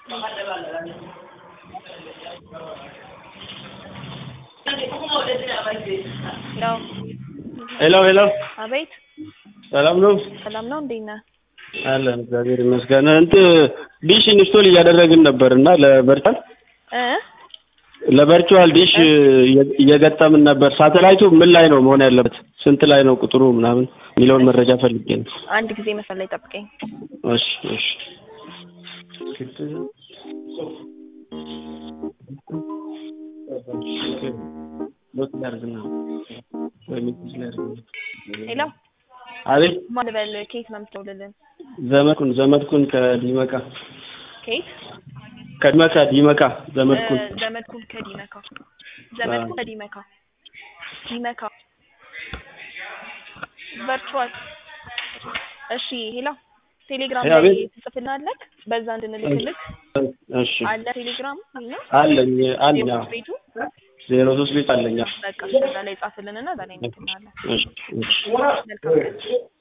ያው ሄሎ ሄሎ፣ አቤት ሰላም ነው? ሰላም ነው እንዴት ነህ? አለን እግዚአብሔር ይመስገን። እንትን ዲሽ ኢንስቶል እያደረግን ነበር እና ለቨርቹዋል እ ለቨርቹዋል ዲሽ እየገጠምን ነበር። ሳተላይቱ ምን ላይ ነው መሆን ያለበት? ስንት ላይ ነው ቁጥሩ ምናምን የሚለውን መረጃ ፈልጌ ነው። አንድ ጊዜ መስመር ላይ ጠብቀኝ። እሺ እሺ። ሄሎ አቤት ማን ልበል? ከየት ነው የምትደውልልን? ዘመድኩን ዘመድኩን ከዲመቃ ከየት? ከዲመቃ ዲመቃ ዘመድኩን እ ዘመድኩን ከዲመካ ዘመድኩን ከዲመካ ዲመካ ቨርቹዋል እሺ ሄሎ ቴሌግራም ሄሎ፣ ላይ አቤት። ትጽፍልናለህ በዛ እንድንልክልክ እሺ አለ ቴሌግራም ነው አለኝ አለኝ አዎ። ቤቱ ዜሮ ሶስት ቤት አለኝ አዎ። በቃ እዛ ላይ ጻፍልንና እዛ ላይ እንልክልናለን እሺ እሺ መልካም ቀን